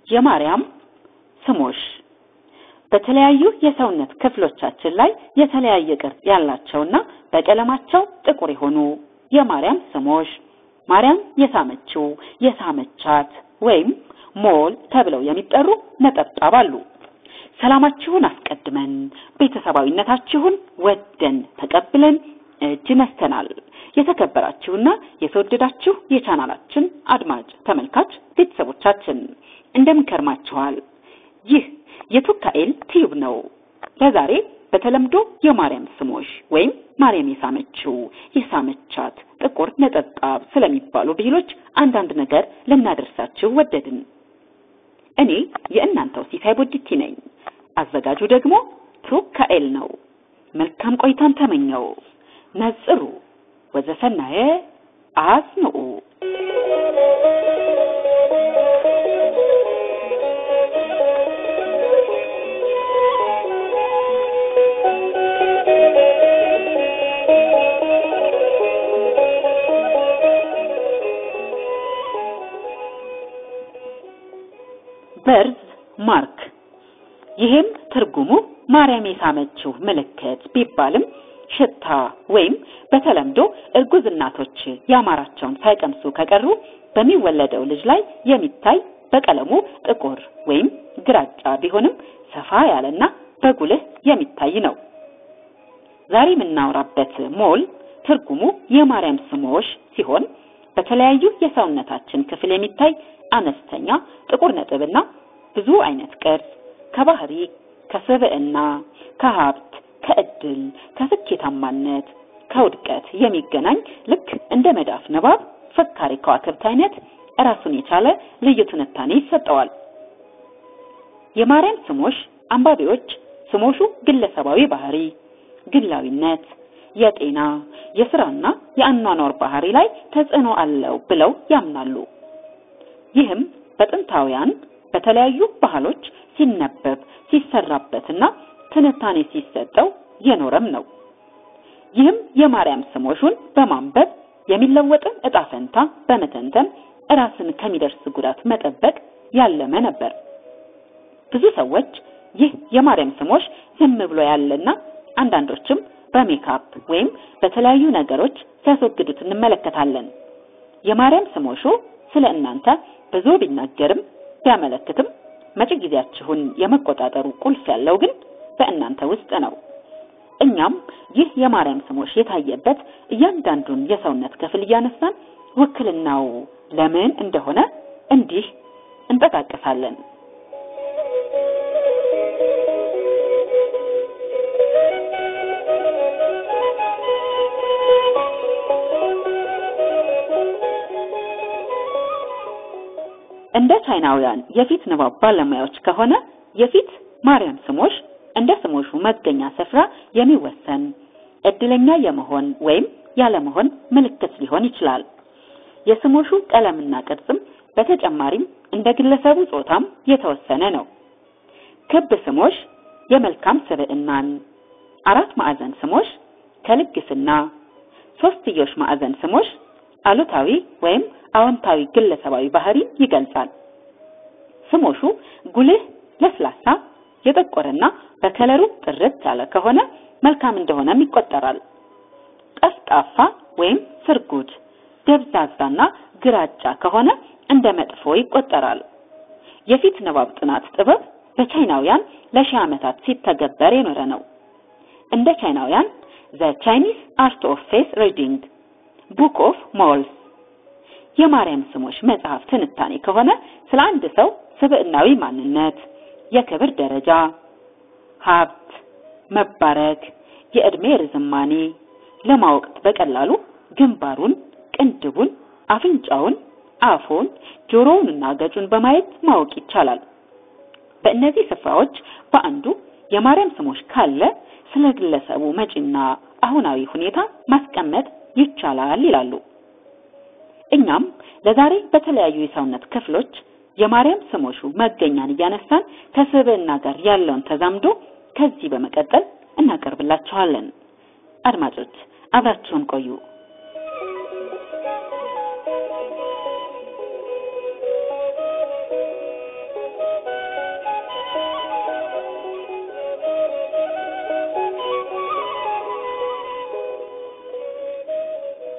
የማርያም ስሞሽ በተለያዩ የሰውነት ክፍሎቻችን ላይ የተለያየ ቅርጽ ያላቸውና በቀለማቸው ጥቁር የሆኑ የማርያም ስሞሽ ማርያም የሳመችው፣ የሳመቻት ወይም ሞል ተብለው የሚጠሩ ነጠብጣብ አሉ። ሰላማችሁን አስቀድመን ቤተሰባዊነታችሁን ወደን ተቀብለን እጅ ነስተናል። የተከበራችሁና የተወደዳችሁ የቻናላችን አድማጭ ተመልካች ቤተሰቦቻችን እንደምን ከርማችኋል? ይህ የቱካኤል ቲዩብ ነው። ለዛሬ በተለምዶ የማርያም ስሞሽ ወይም ማርያም የሳመችው፣ የሳመቻት፣ ጥቁር ነጠብጣብ ስለሚባሉ ብሂሎች አንዳንድ ነገር ልናደርሳችሁ ወደድን። እኔ የእናንተው ሲሳይ ቦዲቲ ነኝ። አዘጋጁ ደግሞ ቱካኤል ነው። መልካም ቆይታን ተመኘው። ነጽሩ ወዘሰናየ አጽንዑ። በርዝ ማርክ ይህም ትርጉሙ ማርያም የሳመችው ምልክት ቢባልም ሽታ ወይም በተለምዶ እርጉዝ እናቶች ያማራቸውን ሳይቀምሱ ከቀሩ በሚወለደው ልጅ ላይ የሚታይ በቀለሙ ጥቁር ወይም ግራጫ ቢሆንም ሰፋ ያለና በጉልህ የሚታይ ነው። ዛሬ የምናወራበት ሞል ትርጉሙ የማርያም ስሞሽ ሲሆን በተለያዩ የሰውነታችን ክፍል የሚታይ አነስተኛ ጥቁር ነጥብና ብዙ አይነት ቅርጽ ከባህሪ፣ ከስብዕና፣ ከሀብት፣ ከእድል፣ ከስኬታማነት፣ ከውድቀት የሚገናኝ ልክ እንደ መዳፍ ንባብ ፍካሬ ከዋክብት አይነት ራሱን የቻለ ልዩ ትንታኔ ይሰጠዋል። የማርያም ስሞሽ አንባቢዎች ስሞሹ ግለሰባዊ ባህሪ፣ ግላዊነት፣ የጤና፣ የስራና የአኗኗር ባህሪ ላይ ተጽዕኖ አለው ብለው ያምናሉ። ይህም በጥንታውያን በተለያዩ ባህሎች ሲነበብ ሲሰራበትና ትንታኔ ሲሰጠው የኖረም ነው። ይህም የማርያም ስሞሹን በማንበብ የሚለወጥን እጣ ፈንታ በመተንተን ራስን ከሚደርስ ጉዳት መጠበቅ ያለመ ነበር። ብዙ ሰዎች ይህ የማርያም ስሞሽ ዝም ብሎ ያለና አንዳንዶችም በሜካፕ ወይም በተለያዩ ነገሮች ሲያስወግዱት እንመለከታለን። የማርያም ስሞሹ ስለ እናንተ ብዙ ቢናገርም ቢያመለክትም መጪ ጊዜያችሁን የመቆጣጠሩ ቁልፍ ያለው ግን በእናንተ ውስጥ ነው። እኛም ይህ የማርያም ስሞሽ የታየበት እያንዳንዱን የሰውነት ክፍል እያነሳን ውክልናው ለምን እንደሆነ እንዲህ እንጠቃቀሳለን። እንደ ቻይናውያን የፊት ንባብ ባለሙያዎች ከሆነ የፊት ማርያም ስሞሽ እንደ ስሞሹ መገኛ ስፍራ የሚወሰን እድለኛ የመሆን ወይም ያለመሆን ምልክት ሊሆን ይችላል። የስሞሹ ቀለምና ቅርጽም በተጨማሪም እንደ ግለሰቡ ጾታም የተወሰነ ነው። ክብ ስሞሽ የመልካም ስብዕናን፣ አራት ማዕዘን ስሞሽ ከልግስና፣ ሶስትዮሽ ማዕዘን ስሞሽ አሉታዊ ወይም አዎንታዊ ግለሰባዊ ባህሪ ይገልጻል። ስሞሹ ጉልህ፣ ለስላሳ፣ የጠቆረና በከለሩ ጥርት ያለ ከሆነ መልካም እንደሆነም ይቆጠራል። ጠፍጣፋ ወይም ስርጉድ፣ ደብዛዛና ግራጫ ከሆነ እንደ መጥፎ ይቆጠራል። የፊት ንባብ ጥናት ጥበብ በቻይናውያን ለሺህ ዓመታት ሲተገበር የኖረ ነው። እንደ ቻይናውያን ዘ ቻይኒስ አርት ኦፍ ፌስ ሪዲንግ ቡክ ኦፍ ሞልስ የማርያም ስሞሽ መጽሐፍ ትንታኔ ከሆነ ስለ አንድ ሰው ስብዕናዊ ማንነት፣ የክብር ደረጃ፣ ሀብት፣ መባረክ፣ የእድሜ ርዝማኔ ለማወቅ በቀላሉ ግንባሩን፣ ቅንድቡን፣ አፍንጫውን፣ አፉን፣ ጆሮውንና ገጩን በማየት ማወቅ ይቻላል። በእነዚህ ስፍራዎች በአንዱ የማርያም ስሞሽ ካለ ስለ ግለሰቡ መጪና አሁናዊ ሁኔታ ማስቀመጥ ይቻላል ይላሉ። እኛም ለዛሬ በተለያዩ የሰውነት ክፍሎች የማርያም ስሞሹ መገኛን እያነሳን ከስብዕና ጋር ያለውን ተዛምዶ ከዚህ በመቀጠል እናቀርብላችኋለን። አድማጮች አብራችሁን ቆዩ።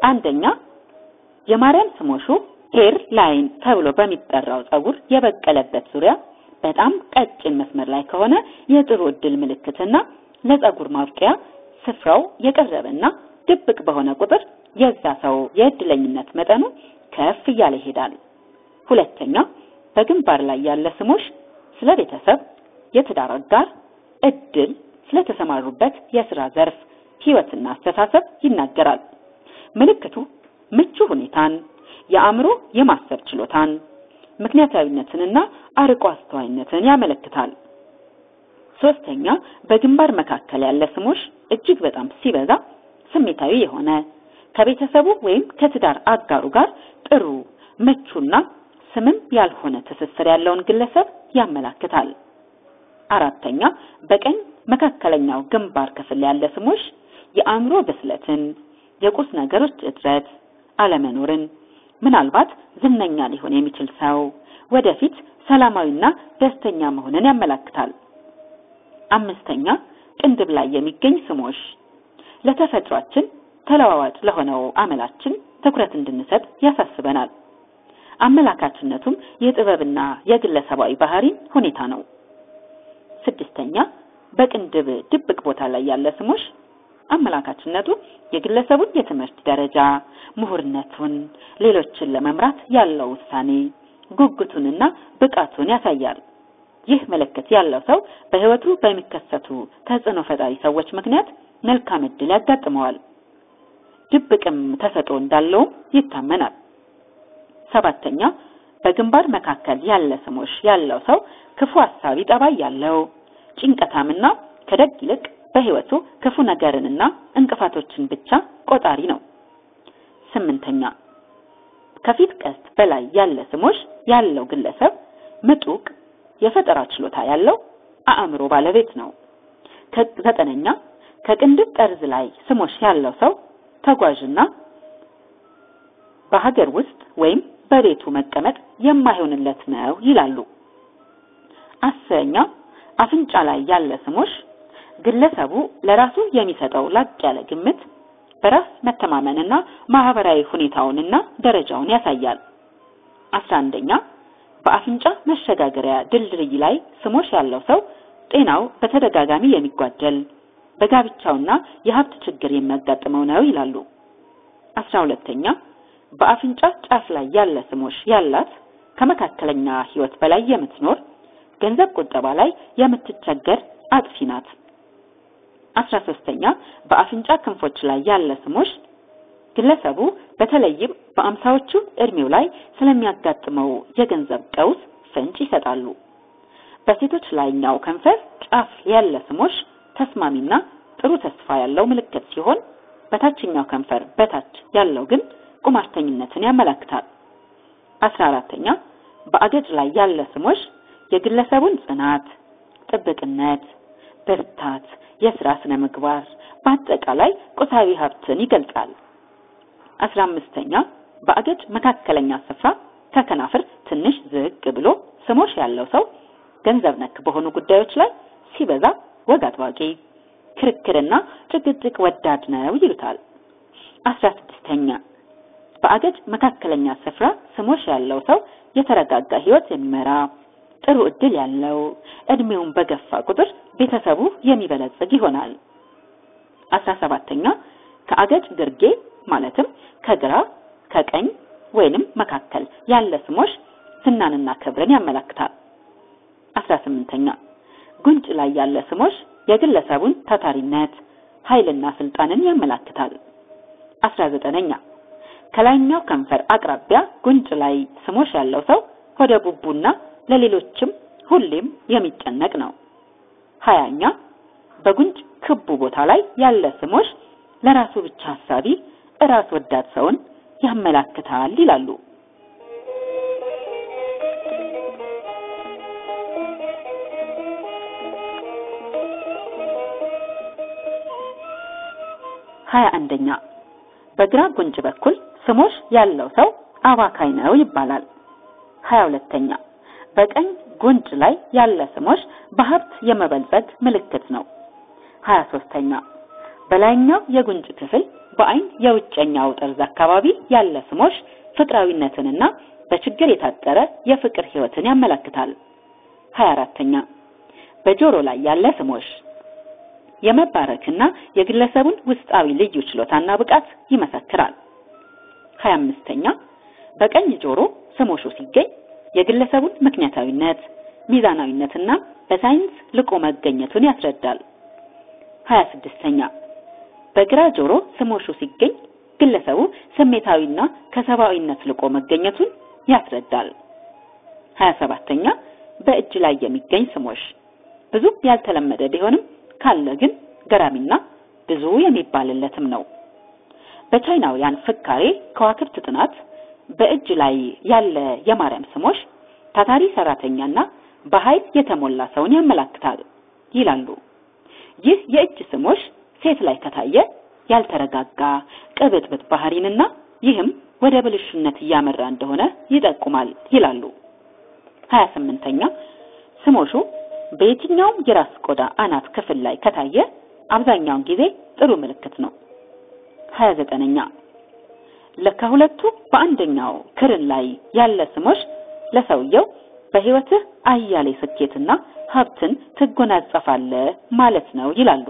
አንደኛ የማርያም ስሞሹ ሄር ላይን ተብሎ በሚጠራው ጸጉር የበቀለበት ዙሪያ በጣም ቀጭን መስመር ላይ ከሆነ የጥሩ ዕድል ምልክትና ለጸጉር ማብቂያ ስፍራው የቀረበና ድብቅ በሆነ ቁጥር የዛ ሰው የእድለኝነት መጠኑ ከፍ እያለ ይሄዳል። ሁለተኛ በግንባር ላይ ያለ ስሞሽ ስለ ቤተሰብ፣ የትዳር አጋር፣ እድል፣ ስለተሰማሩበት የስራ ዘርፍ፣ ህይወትና አስተሳሰብ ይናገራል። ምልክቱ ምቹ ሁኔታን፣ የአእምሮ የማሰብ ችሎታን፣ ምክንያታዊነትንና አርቆ አስተዋይነትን ያመለክታል። ሶስተኛ በግንባር መካከል ያለ ስሞሽ እጅግ በጣም ሲበዛ ስሜታዊ የሆነ ከቤተሰቡ ወይም ከትዳር አጋሩ ጋር ጥሩ ምቹና ስምም ያልሆነ ትስስር ያለውን ግለሰብ ያመላክታል። አራተኛ በቀኝ መካከለኛው ግንባር ክፍል ያለ ስሞሽ የአእምሮ ብስለትን፣ የቁስ ነገሮች እጥረት አለመኖርን፣ ምናልባት ዝነኛ ሊሆን የሚችል ሰው ወደፊት ሰላማዊና ደስተኛ መሆንን ያመላክታል። አምስተኛ ቅንድብ ላይ የሚገኝ ስሞሽ ለተፈጥሯችን ተለዋዋጭ ለሆነው አመላችን ትኩረት እንድንሰጥ ያሳስበናል። አመላካችነቱም የጥበብና የግለሰባዊ ባህሪ ሁኔታ ነው። ስድስተኛ በቅንድብ ድብቅ ቦታ ላይ ያለ ስሞሽ አመላካችነቱ የግለሰቡን የትምህርት ደረጃ፣ ምሁርነቱን፣ ሌሎችን ለመምራት ያለው ውሳኔ፣ ጉጉቱንና ብቃቱን ያሳያል። ይህ ምልክት ያለው ሰው በሕይወቱ በሚከሰቱ ተጽዕኖ ፈጣሪ ሰዎች ምክንያት መልካም ዕድል ያጋጥመዋል። ድብቅም ተሰጥኦ እንዳለውም ይታመናል። ሰባተኛ በግንባር መካከል ያለ ስሞሽ ያለው ሰው ክፉ ሐሳቢ ጠባይ ያለው ጭንቀታምና ከደግ ይልቅ በሕይወቱ ክፉ ነገርንና እንቅፋቶችን ብቻ ቆጣሪ ነው። ስምንተኛ ከፊት ቀስት በላይ ያለ ስሞሽ ያለው ግለሰብ ምጡቅ የፈጠራ ችሎታ ያለው አእምሮ ባለቤት ነው። ዘጠነኛ ከቅንድብ ጠርዝ ላይ ስሞሽ ያለው ሰው ተጓዥና በሀገር ውስጥ ወይም በቤቱ መቀመጥ የማይሆንለት ነው ይላሉ። አስረኛ አፍንጫ ላይ ያለ ስሞሽ ግለሰቡ ለራሱ የሚሰጠው ላቅ ያለ ግምት በራስ መተማመንና ማህበራዊ ሁኔታውንና ደረጃውን ያሳያል። አስራ አንደኛ በአፍንጫ መሸጋገሪያ ድልድይ ላይ ስሞሽ ያለው ሰው ጤናው በተደጋጋሚ የሚጓደል በጋብቻውና የሀብት ችግር የሚያጋጥመው ነው ይላሉ። አስራ ሁለተኛ በአፍንጫ ጫፍ ላይ ያለ ስሞሽ ያላት ከመካከለኛ ህይወት በላይ የምትኖር ገንዘብ ቁጠባ ላይ የምትቸገር አጥፊ ናት። አስራ ሶስተኛ በአፍንጫ ክንፎች ላይ ያለ ስሞሽ ግለሰቡ በተለይም በአምሳዎቹ እድሜው ላይ ስለሚያጋጥመው የገንዘብ ቀውስ ፍንጭ ይሰጣሉ። በሴቶች ላይኛው ከንፈር ጫፍ ያለ ስሞሽ ተስማሚና ጥሩ ተስፋ ያለው ምልክት ሲሆን በታችኛው ከንፈር በታች ያለው ግን ቁማርተኝነትን ያመለክታል። አስራ አራተኛ በአገጭ ላይ ያለ ስሞሽ የግለሰቡን ጽናት፣ ጥብቅነት፣ ብርታት፣ የስራ ስነ ምግባር፣ በአጠቃላይ ቁሳዊ ሀብትን ይገልጻል። አስራ አምስተኛ በአገጭ መካከለኛ ስፍራ ከከናፍር ትንሽ ዝቅ ብሎ ስሞሽ ያለው ሰው ገንዘብ ነክ በሆኑ ጉዳዮች ላይ ሲበዛ ወግ አጥባቂ፣ ክርክርና ጭቅጭቅ ወዳድ ነው ይሉታል። አስራ ስድስተኛ በአገጭ መካከለኛ ስፍራ ስሞሽ ያለው ሰው የተረጋጋ ህይወት የሚመራ ጥሩ እድል ያለው እድሜውን በገፋ ቁጥር ቤተሰቡ የሚበለጽግ ይሆናል። አስራ ሰባተኛ ከአገጭ ግርጌ ማለትም ከግራ ከቀኝ ወይንም መካከል ያለ ስሞሽ ዝናንና ክብርን ያመለክታል። አስራ ስምንተኛ ጉንጭ ላይ ያለ ስሞሽ የግለሰቡን ታታሪነት፣ ኃይልና ስልጣንን ያመለክታል። አስራ ዘጠነኛ ከላይኛው ከንፈር አቅራቢያ ጉንጭ ላይ ስሞሽ ያለው ሰው ሆደ ቡቡና ለሌሎችም ሁሌም የሚጨነቅ ነው። ሀያኛ በጉንጭ ክቡ ቦታ ላይ ያለ ስሞሽ ለራሱ ብቻ ሀሳቢ ራስ ወዳድ ሰውን ያመላክታል ይላሉ። ሀያ አንደኛ በግራ ጉንጭ በኩል ስሞሽ ያለው ሰው አባካይ ነው ይባላል። ሀያ ሁለተኛ በቀኝ ጉንጭ ላይ ያለ ስሞሽ በሀብት የመበልጸግ ምልክት ነው። ሀያ ሶስተኛ በላይኛው የጉንጭ ክፍል በአይን የውጨኛው ጠርዝ አካባቢ ያለ ስሞሽ ፍቅራዊነትንና በችግር የታጠረ የፍቅር ህይወትን ያመለክታል። 24ኛ በጆሮ ላይ ያለ ስሞሽ የመባረክና የግለሰቡን ውስጣዊ ልዩ ችሎታና ብቃት ይመሰክራል። 25ኛ በቀኝ ጆሮ ስሞሹ ሲገኝ የግለሰቡን ምክንያታዊነት፣ ሚዛናዊነትና በሳይንስ ልቆ መገኘቱን ያስረዳል። 26ኛ በግራ ጆሮ ስሞሹ ሲገኝ ግለሰቡ ስሜታዊና ከሰብአዊነት ልቆ መገኘቱን ያስረዳል። 27ኛ በእጅ ላይ የሚገኝ ስሞሽ ብዙ ያልተለመደ ቢሆንም ካለ ግን ገራሚና ብዙ የሚባልለትም ነው። በቻይናውያን ፍካሬ ከዋክብት ጥናት በእጅ ላይ ያለ የማርያም ስሞሽ ታታሪ ሰራተኛና በኃይል የተሞላ ሰውን ያመላክታል ይላሉ። ይህ የእጅ ስሞሽ ሴት ላይ ከታየ ያልተረጋጋ ቅብጥብጥ ባህሪንና ይህም ወደ ብልሽነት እያመራ እንደሆነ ይጠቁማል ይላሉ። 28ኛ ስሞሹ በየትኛውም የራስ ቆዳ አናት ክፍል ላይ ከታየ አብዛኛውን ጊዜ ጥሩ ምልክት ነው። 29ኛ ከሁለቱ በአንደኛው ክርን ላይ ያለ ስሞሽ ለሰውየው በህይወትህ አያሌ ስኬትና ሀብትን ትጎናጸፋለህ ማለት ነው ይላሉ።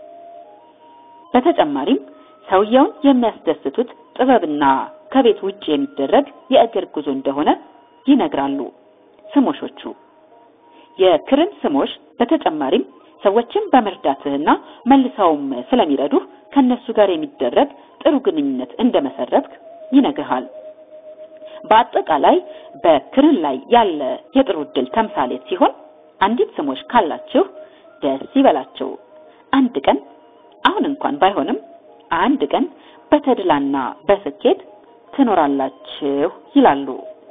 በተጨማሪም ሰውየውን የሚያስደስቱት ጥበብና ከቤት ውጭ የሚደረግ የእግር ጉዞ እንደሆነ ይነግራሉ ስሞሾቹ። የክርን ስሞሽ በተጨማሪም ሰዎችን በመርዳትህና መልሰውም ስለሚረዱህ ከነሱ ጋር የሚደረግ ጥሩ ግንኙነት እንደመሰረትክ ይነግርሃል። በአጠቃላይ በክርን ላይ ያለ የጥሩ ዕድል ተምሳሌት ሲሆን አንዲት ስሞሽ ካላችሁ ደስ ይበላችሁ። አንድ ቀን አሁን እንኳን ባይሆንም አንድ ቀን በተድላና በስኬት ትኖራላችሁ ይላሉ።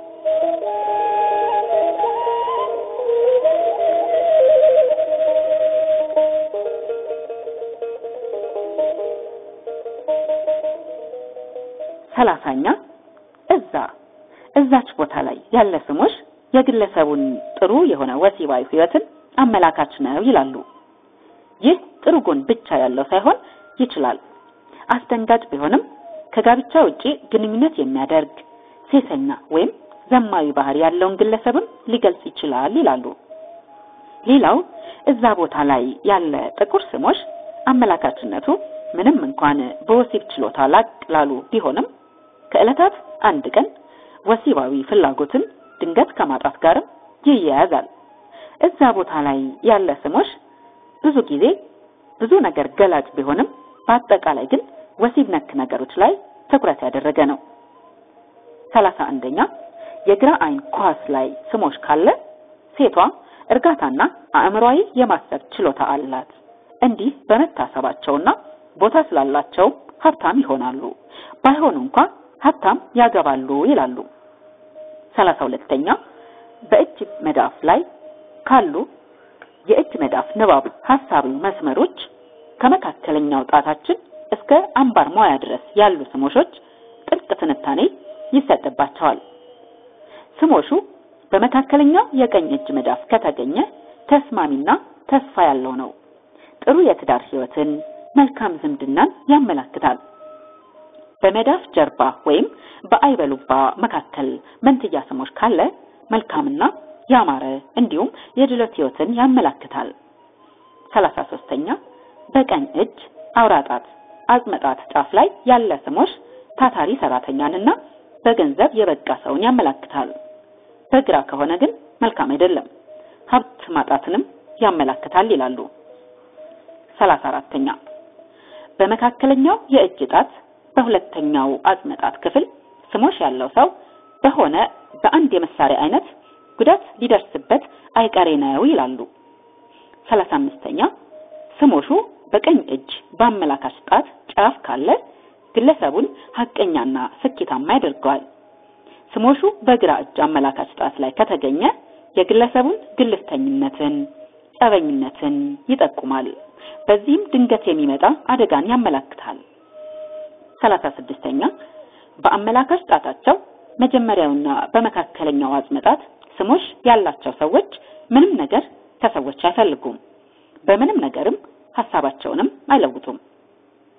ሰላሳኛ እዛ እዛች ቦታ ላይ ያለ ስሞሽ የግለሰቡን ጥሩ የሆነ ወሲባዊ ህይወትን አመላካች ነው ይላሉ። ይህ ጥሩ ጎን ብቻ ያለው ሳይሆን ይችላል አስደንጋጭ ቢሆንም ከጋብቻ ውጪ ግንኙነት የሚያደርግ ሴሰኛ ወይም ዘማዊ ባህሪ ያለውን ግለሰብም ሊገልጽ ይችላል ይላሉ። ሌላው እዛ ቦታ ላይ ያለ ጥቁር ስሞሽ አመላካችነቱ ምንም እንኳን በወሲብ ችሎታ ላቅ ላሉ ቢሆንም ከዕለታት አንድ ቀን ወሲባዊ ፍላጎትን ድንገት ከማጣት ጋርም ይያያዛል። እዛ ቦታ ላይ ያለ ስሞሽ ብዙ ጊዜ ብዙ ነገር ገላጭ ቢሆንም በአጠቃላይ ግን ወሲብ ነክ ነገሮች ላይ ትኩረት ያደረገ ነው። ሰላሳ አንደኛ የግራ አይን ኳስ ላይ ስሞሽ ካለ ሴቷ እርጋታና አእምሯዊ የማሰብ ችሎታ አላት። እንዲህ በመታሰባቸውና ቦታ ስላላቸው ሀብታም ይሆናሉ። ባይሆኑ እንኳ ሀብታም ያገባሉ ይላሉ። ሰላሳ ሁለተኛ በእጅ መዳፍ ላይ ካሉ የእጅ መዳፍ ንባብ ሀሳቢ መስመሮች ከመካከለኛው ጣታችን እስከ አምባር ሞያ ድረስ ያሉ ስሞሾች ጥልቅ ትንታኔ ይሰጥባቸዋል። ስሞሹ በመካከለኛው የቀኝ እጅ መዳፍ ከተገኘ ተስማሚና ተስፋ ያለው ነው። ጥሩ የትዳር ህይወትን፣ መልካም ዝምድናን ያመላክታል። በመዳፍ ጀርባ ወይም በአይበሉባ መካከል መንትያ ስሞች ካለ መልካምና ያማረ እንዲሁም የድሎት ህይወትን ያመላክታል። ሰላሳ ሶስተኛ በቀኝ እጅ አውራጣት አጽመጣት ጫፍ ላይ ያለ ስሞሽ ታታሪ ሰራተኛንና በገንዘብ የበቃ ሰውን ያመላክታል። በግራ ከሆነ ግን መልካም አይደለም፣ ሀብት ማጣትንም ያመላክታል ይላሉ። ሰላሳ አራተኛ በመካከለኛው የእጅ ጣት በሁለተኛው አጽመጣት ክፍል ስሞሽ ያለው ሰው በሆነ በአንድ የመሳሪያ አይነት ጉዳት ሊደርስበት አይቀሬ ነው ይላሉ። ሰላሳ አምስተኛ ስሞሹ በቀኝ እጅ በአመላካች ጣት ጫፍ ካለ ግለሰቡን ሀቀኛና ስኬታማ ያደርገዋል። ስሞሹ በግራ እጅ አመላካች ጣት ላይ ከተገኘ የግለሰቡን ግልፍተኝነትን፣ ጸበኝነትን ይጠቁማል። በዚህም ድንገት የሚመጣ አደጋን ያመላክታል። ሰላሳ ስድስተኛ በአመላካች ጣታቸው መጀመሪያውና በመካከለኛው አጽመጣት ስሞሽ ያላቸው ሰዎች ምንም ነገር ከሰዎች አይፈልጉም። በምንም ነገርም ሀሳባቸውንም አይለውጡም።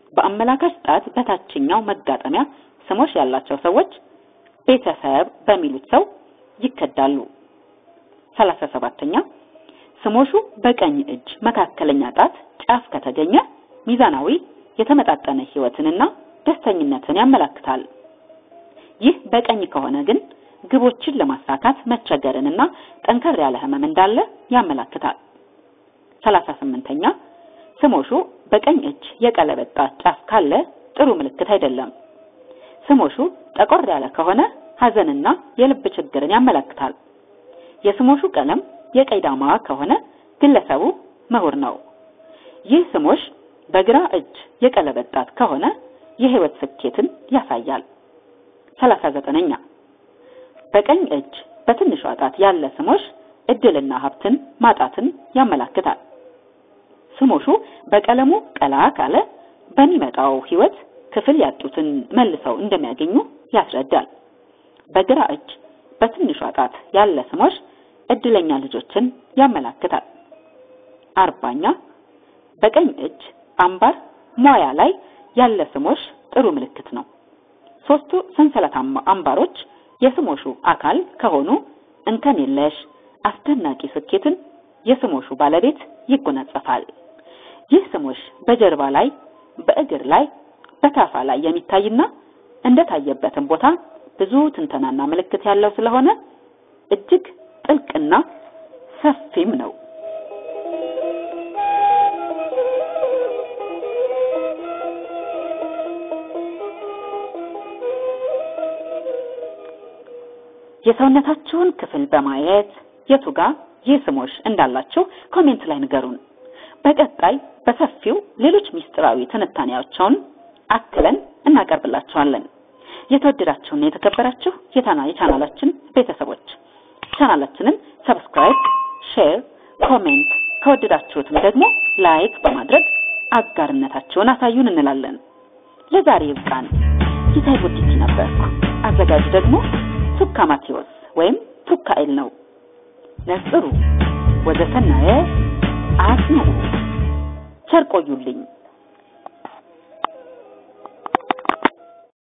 በአመላካች ጣት በታችኛው መጋጠሚያ ስሞች ያላቸው ሰዎች ቤተሰብ በሚሉት ሰው ይከዳሉ። ሰላሳ ሰባተኛ ስሞሹ በቀኝ እጅ መካከለኛ ጣት ጫፍ ከተገኘ ሚዛናዊ የተመጣጠነ ህይወትንና ደስተኝነትን ያመለክታል። ይህ በቀኝ ከሆነ ግን ግቦችን ለማሳካት መቸገርንና ጠንከር ያለ ህመም እንዳለ ያመለክታል። ሰላሳ ስምንተኛ ስሞሹ በቀኝ እጅ የቀለበት ጣት ጫፍ ካለ ጥሩ ምልክት አይደለም። ስሞሹ ጠቆር ያለ ከሆነ ሐዘንና የልብ ችግርን ያመለክታል። የስሞሹ ቀለም የቀይ ዳማ ከሆነ ግለሰቡ ምሁር ነው። ይህ ስሞሽ በግራ እጅ የቀለበት ጣት ከሆነ የህይወት ስኬትን ያሳያል። ሰላሳ ዘጠነኛ በቀኝ እጅ በትንሿ ጣት ያለ ስሞሽ እድልና ሀብትን ማጣትን ያመለክታል። ስሞሹ በቀለሙ ቀላ ካለ በሚመጣው ህይወት ክፍል ያጡትን መልሰው እንደሚያገኙ ያስረዳል። በግራ እጅ በትንሿ ጣት ያለ ስሞሽ እድለኛ ልጆችን ያመለክታል። አርባኛ በቀኝ እጅ አምባር ሟያ ላይ ያለ ስሞሽ ጥሩ ምልክት ነው። ሶስቱ ሰንሰለታማ አምባሮች የስሞሹ አካል ከሆኑ እንከን የለሽ አስደናቂ ስኬትን የስሞሹ ባለቤት ይጎናጸፋል። ይህ ስሞሽ በጀርባ ላይ፣ በእግር ላይ፣ በታፋ ላይ የሚታይና እንደታየበትም ቦታ ብዙ ትንተናና ምልክት ያለው ስለሆነ እጅግ ጥልቅና ሰፊም ነው። የሰውነታችሁን ክፍል በማየት የቱ ጋር ይህ ስሞሽ እንዳላችሁ ኮሜንት ላይ ንገሩን። በቀጣይ በሰፊው ሌሎች ሚስጥራዊ ትንታኔያቸውን አክለን እናቀርብላችኋለን። የተወደዳችሁና የተከበራችሁ የታና የቻናላችን ቤተሰቦች ቻናላችንን ሰብስክራይብ፣ ሼር፣ ኮሜንት ከወደዳችሁትም ደግሞ ላይክ በማድረግ አጋርነታችሁን አሳዩን እንላለን። ለዛሬ ይብቃን። ጊታይ ጉዲቲ ነበርኩ። አዘጋጅ ደግሞ ቱካ ማቴዎስ ወይም ቱካኤል ነው። ነጽሩ ወዘሰናየ አጽንዑ ቸር ቆዩልኝ።